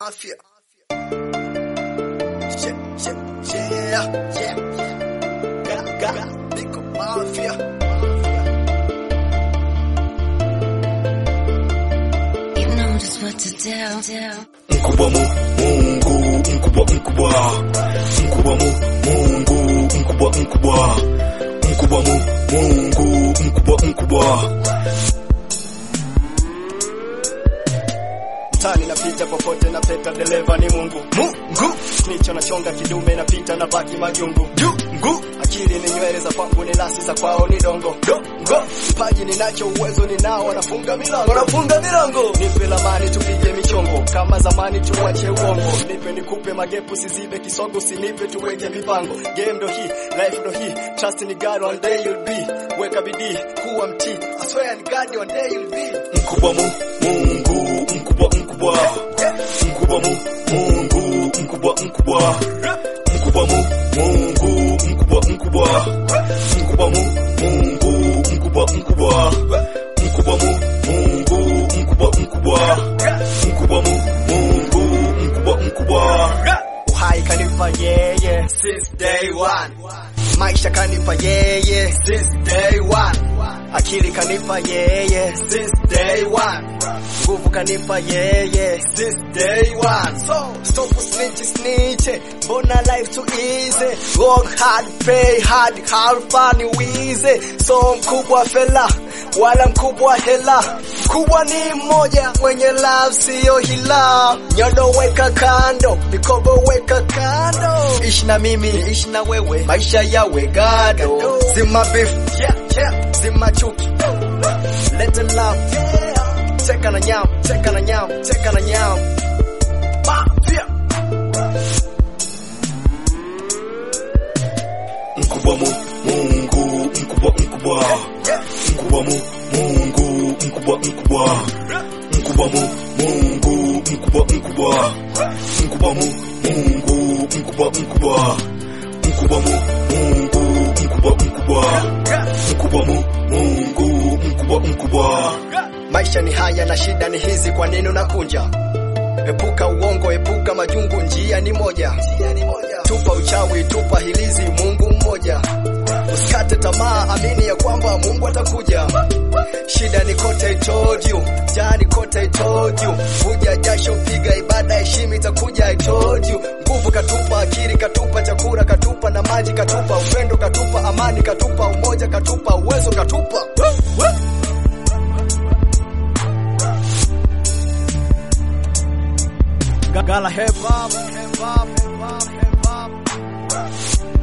Mafia. Yeah, yeah, yeah, yeah. Ga, ga, Niko Mafia. You know just what to tell, tell. mkubwa mu Mungu mkubwa mkubwa mkubwa mu Mungu mkubwa mkubwa mkubwa mu Mungu mkubwa mkubwa Mtani napita popote na peta dereva ni Mungu. Mungu. Nicho nachonga kidume napita na baki majungu. Jungu. Akili ni nywele za kwangu ni lasi za kwao ni dongo. Dongo. Kipaji ninacho uwezo ninao wanafunga milango. Wanafunga milango. Nipe lamani tupige michongo. Kama zamani tuache uongo. Nipe nikupe magepu sizibe kisogo usinipe tuweke mipango. Game ndo hii, life ndo hii. Trust in God one day you'll be. Weka bidii, kuwa mtii. I swear in God one day you'll be. mkubwa mu Mungu mkubwa mkubwa mkubwa mu Mungu mkubwa mkubwa mkubwa mu Mungu mkubwa mkubwa mkubwa mu Mungu mkubwa mkubwa mkubwa mu Mungu mkubwa mkubwa mkubwa mu Mungu mkubwa mkubwa Uhai kanipa yeye since day one. Maisha kanipa yeye since day one. Akili kanipa yeye since day one. Nguvu kanipa yeye since day one. So stop snitch snitch. Mbona life too easy? Work hard, pay hard, hard fun wize. So mkubwa fela wala mkubwa hela. Mkubwa ni mmoja mwenye love siyo hila. Nyodo weka kando, mikogo weka kando. Ishi na mimi, ishi na wewe, maisha yawe gado. Zima beef, yeah, yeah. zima chuki, lete love, yeah. Teka na nyam, teka na nyam, teka na nyam. Mafia. mkubwa mu Mungu mkubwa mkubwa mkubwa mu Mungu mkubwa mkubwa mkubwa mu Mungu mkubwa mkubwa mkubwa mu Mungu mkubwa mkubwa mkubwa mu Mungu mkubwa mkubwa mkubwa mu Mungu mkubwa mkubwa Maisha ni haya na shida ni hizi, kwa nini unakunja? Epuka uongo, epuka majungu, njia ni moja. Tupa uchawi, tupa hilizi, Mungu mmoja. Usikate tamaa, amini ya kwamba Mungu atakuja. Shida ni kote, I told you. Jaa ni kote, I told you. Vuja jasho, piga ibada, heshima itakuja, I told you. Nguvu katupa, akili katupa, chakula katupa, na maji katupa, upendo katupa, amani katupa, umoja katupa, uwezo katupa. Gala hip hop, hip hop, hip hop, hip hop.